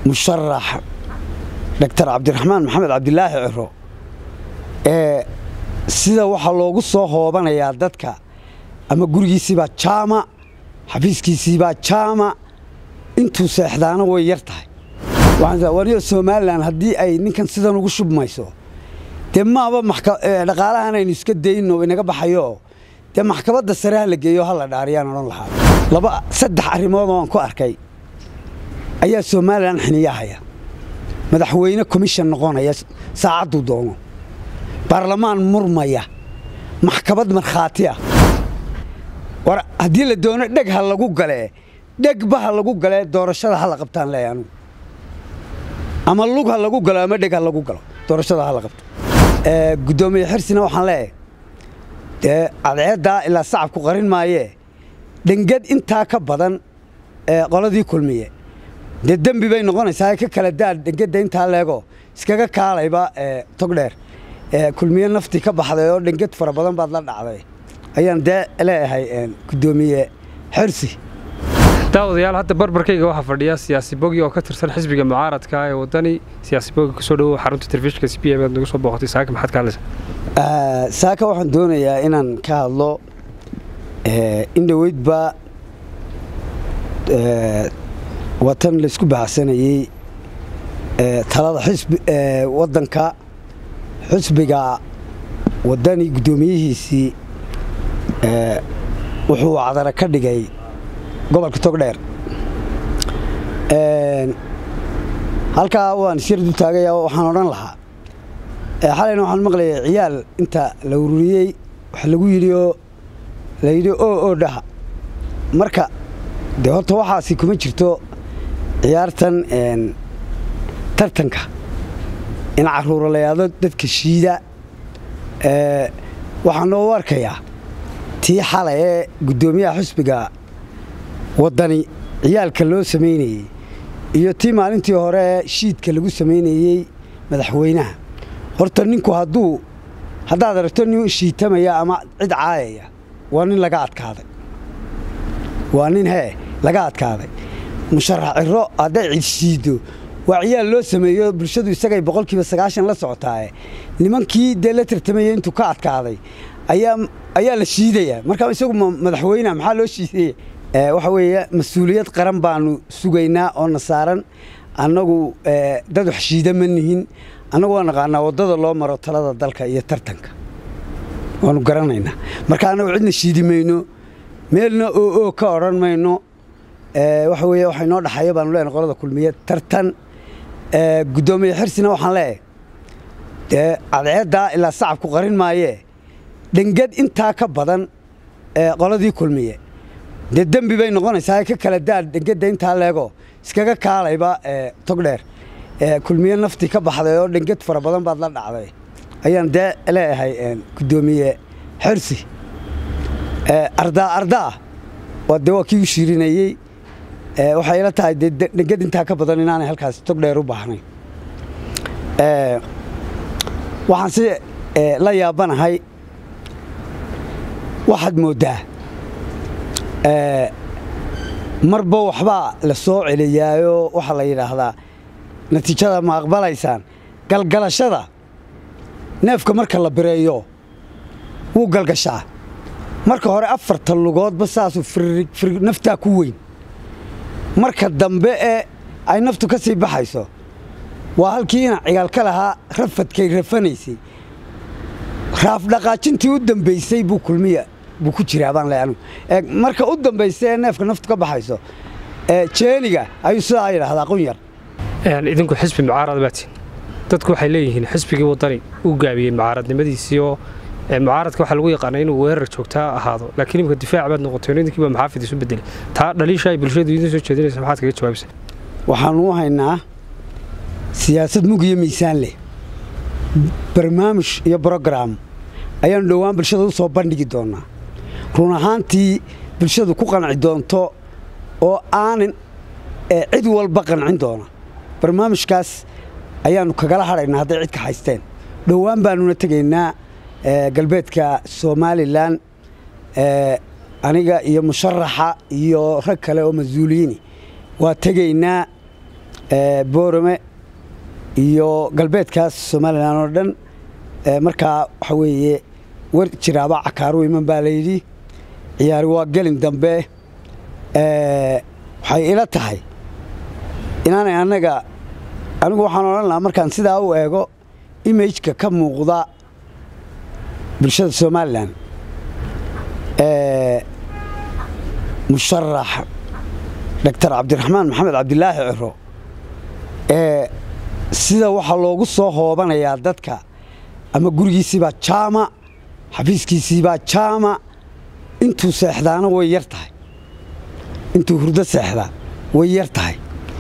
musharax doctor cabdiraxmaan maxamed cabdilaahi ciro ee sida waxaa loogu soo hoobanayaa dadka ama gurigiisiibaa jaama xafiiskiisiibaa jaama intuu seexdaana way yar tahay waniyo somalilan haddii ay ninkan sidan ugu shubmayso dee maaba dhaqaalahan aynu iska dayno inaga baxayo dee maxkamadda sare ha la geeyo ha la dhaariyaan odhan lahaa laba saddex arrimood oo aan ku arkay ayaa somalilan xiniyahaya madaxweyne commission noqonaya saacadduu doono baarlamaan murmaya maxkamad markhaati ah war haddii la doono dheg ha lagu galee dhegba ha lagu galee doorashada ha la qabtaan leeya anugu ama lug ha lagu galo ama dheg ha lagu galo doorashada ha la qabto guddoomiye xirsina waxaan leeyahay dee cadceeddaa ilaa sacabku qarin maayee dhengad intaa ka badan qoladii kulmiye dee dembi bay noqonaysaa ka kala daa dhengedda intaa leego iskaga kaalayba togdheer kulmiye naftii ka baxday oo dhenged fara badan baad la dhacday ayaan dee leeyahay guddoomiye xirsi daawadayaal hadda barbarkayga waxaa fadhiya siyaasi bogi oo ka tirsan xisbiga mucaaradka ee wadani siyaasi bogi kusoo dhowow xarunta telefishinka c b m aad nagu soo booqatay saaka maxaad ka hadlaysaa saaka waxaan doonayaa inaan ka hadlo in dhoweydba watan laysku baxsanayey talada xisbi waddanka xisbiga wadani guddoomiyihiisii wuxuu cadara ka dhigay gobolka togdheer halkaa waan isyar du taagaya waxaan odhan lahaa xalayna waxaan maqlayay ciyaal inta la ururiyey wax lagu yidhi oo la yidhi oo oo dhaha marka dee horta waxaasi kuma jirto ciyaartan tartanka in carruura la yaado dadka shiida waxaan noo arkayaa tii xalay ee guddoomiyaha xisbiga waddani ciyaalka loo samaynayey iyo tii maalintii hore ee shiidka lagu samaynayey madaxweynaha horta ninku hadduu haddaad aragto nin shiitamaya ama cid caayaya waa nin laga adkaaday waa nin hee laga adkaaday musharax ciro hadday cid shiiddo waa ciyaal loo sameeyo bulshadu isagay boqolkiiba sagaashan la socotaaye nimankii dee la tartamaya intuu ka adkaaday ayaa la shiidayaa markaa isagu madaxweyneha maxaa loo shiidaya waxa weeye mas-uuliyad qaran baanu sugaynaa oo na saaran annagu dad wax shiida ma nihin annagu waa naqaanaa waddada loo maro talada dalka iyo tartanka waanu garanaynaa marka annagu cidna shiidi mayno meelna oo oo ka odhan mayno waxa weeye waxa inoo dhaxaya baanu leenahay qolada kulmiye tartan guddoomiye xirsina waxaan leeyahay dee cadceeddaa ilaa sacabku qarin maayee dhengad intaa ka badan qoladii kulmiye dee dembi bay noqonaysaa ka kala daa dhengedda intaa leego iskaga kaalayba togdheer kulmiye naftii ka baxday oo dhenged fara badan baad la dhacday ayaan dee leeyahay guddoomiye xirsi ardaa ardaa waa dee waa kii u shiirinayey waxay ila tahay dee dhenged intaa ka badan inaanay halkaas togdheer u baahnayn waxaan si la yaabanahay waxaad mooddaa marba waxbaa la soo celiyaayoo waxaa la yidhaahdaa natiijada ma aqbalaysaan galgalashada neefka marka la bireeyo wuu galgashaa marka hore afarta lugoodba saasuu firig naftaa ku weyn marka dambe ee ay naftu ka sii baxayso waa halkii ina cigaal ka lahaa rafadkay rafanaysay raafdhaqaajintii u dambaysay buu kulmiya buu ku jiraa baan leeyahay anigu marka u dambaysa ee neefka naftu ka baxayso jeeniga ayuu sidaa yidhaahdaa qunyar idinku xisbi mucaarad baatiin dadku waxay leeyihiin xisbigii waddani uu gaabiyey mucaaradnimadiisii oo mucaaradka waxaa lagu yaqaana inuu weerar joogtaa ahaado laakiin imika difaac baad noqotay idinkiiba maxaafid isu bedelay taa dhaliisha ay bulshadu idin soo jeedinaysa maxaad kaga jawaabaysaa waxaanu u haynaa siyaasad mug iyo miisaan leh barnaamij iyo brograam ayaanu dhowaan bulshada u soo bandhigi doonnaa run ahaantii bulshadu ku qanci doonto oo aanan cid walba qancin doona barnaamijkaas ayaannu kagala hadhaynaa hadday cid ka haysteen dhowaan baannuna tegaynaa galbeedka somalilan aniga iyo musharaxa iyo rag kale oo mas-uuliyiini waa tegaynaa boorame iyo galbeedkaas somalilan oo dhan markaa waxa weeye war jiraaba cakaaru iman baa layidhi ciyaari waa gelin dambe waxay ila tahay inaanay annaga anigu waxaan odhan lahaa markaan sidaa u eego imageka ka muuqda bulshada somalilan musharax doctor cabdiraxmaan maxamed cabdilaahi ciro sida waxaa loogu soo hoobanayaa dadka ama gurigiisiibaa jaama xafiiskiisiibaa jaama intuu seexdaana way yar tahay intuu hurdo seexdaa way yar tahay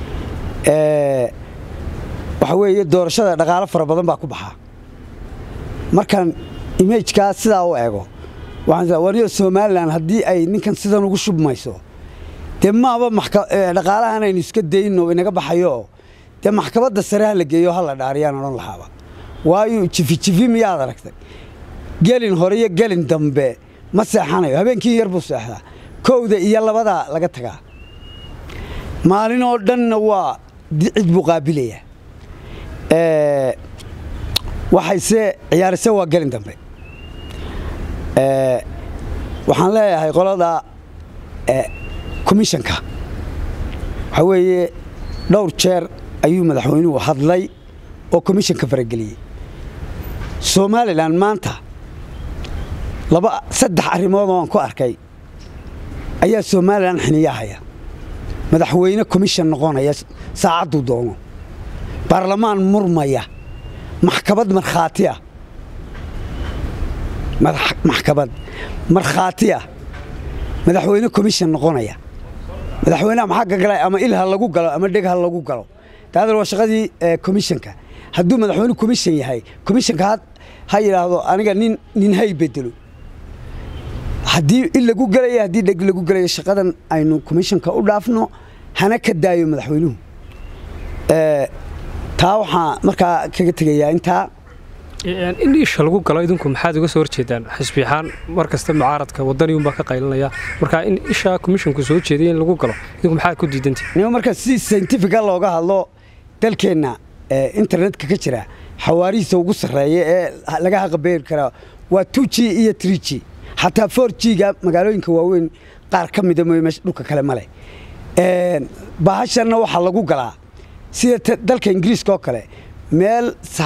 waxa weeye doorashada dhaqaalo fara badan baa ku baxaa markaan imajkaa sidaa u eego waniyo somalilan haddii ay ninkan sidan ugu shubmayso dee maaba dhaqaalahan aynu iska dayno inaga baxayo dee maxkamadda sare ha la geeyo ha la dhaariyaan odhan lahaaba waayo jifijifi miyaad aragtay gelin hore iyo gelin dambe ma seexanayo habeenkii yar buu seexdaa kowda iyo labadaa laga tagaa maalin oo dhanna waa cid buu qaabilayaa waxayse ciyaarise waa gelin dambe waxaan leeyahay qolada komishanka waxaa weeye dhowr jeer ayuu madaxweynuhu hadlay oo komishanka farageliyey somalilan maanta laba saddex arrimood oo aan ku arkay ayaa somalilan xiniyahaya madaxweyne komishan noqonaya saacadduu doono baarlamaan murmaya maxkamad markhaatiya maxkamad markhaatiya madaxweyne komishan noqonaya madaxweyneha maxaa ka galay ama il ha lagu galo ama dheg ha lagu galo taadal waa shaqadii komishanka hadduu madaxweyne komishan yahay komishanka ha yidhaahdo aniga nin nin hay bedelo haddii il lagu gelaya haddii dheg lagu gelaya shaqadan aynu komishanka u dhaafno hana ka daayo madaxweynuhu taa waxaa markaa kaga tegayaa intaa in isha lagu galo idinku maxaad uga soo horjeedaan xisbi ahaan mar kasta mucaaradka wadaniunbaa ka qaylinaya marka in isha komishonku soo jeeday in lagu galo idinku maxaad ku diidantii nima marka si saintifica looga hadlo dalkeenna internetka ka jira xawaarihiisa ugu sarreeya ee laga haqabeeri karaa waa two g iyo tree g xataa four g-ga magaalooyinka waaweyn qaar ka mida mooye meesha dhulka kale ma leh bahashanna waxaa lagu galaa sida dalka ingiriiska oo kale meel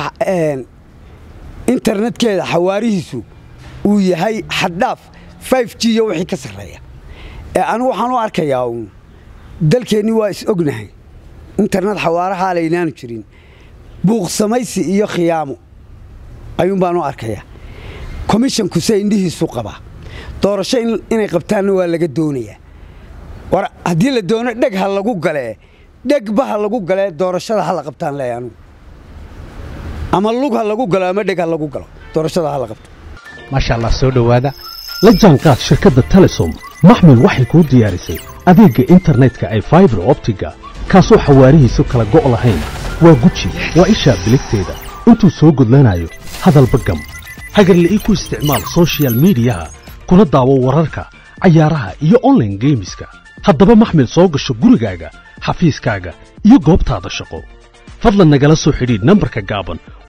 internetkeeda xawaarihiisu uu yahay xaddhaaf five g iyo wixii ka sarreeya anigu waxaan u arkayaa uun dalkeennii waa is ognahay internet xawaarahaa laynaanu jirin buuqsamaysi iyo khiyaamo ayuun baan u arkayaa komishanku se indhihiisu qabaa doorasho inay qabtaanna waa laga doonayaa war haddii la doono dheg ha lagu galee dhegba ha lagu galee doorashada ha la qabtaan leeya anugu ama lug ha lagu galo ama dheg ha lagu galo doorashada ha la qabto maasha allah soo dhowaada la jaanqaad shirkadda telesom maxmil waxay kuu diyaarisay adeegga internetka ay faibar optiga kaasoo xawaarihiisu kala go' lahayn waa guji waa ishaa biligteeda intuu soo gudlanayo hadalba gam hagarla'ii ku isticmaal sochial midiyaha kuna daawo wararka cayaaraha iyo onlaine geemiska haddaba maxmil soo gasho gurigaaga xafiiskaaga iyo goobtaada shaqo fadlan nagala soo xidhiidh nambarka gaaban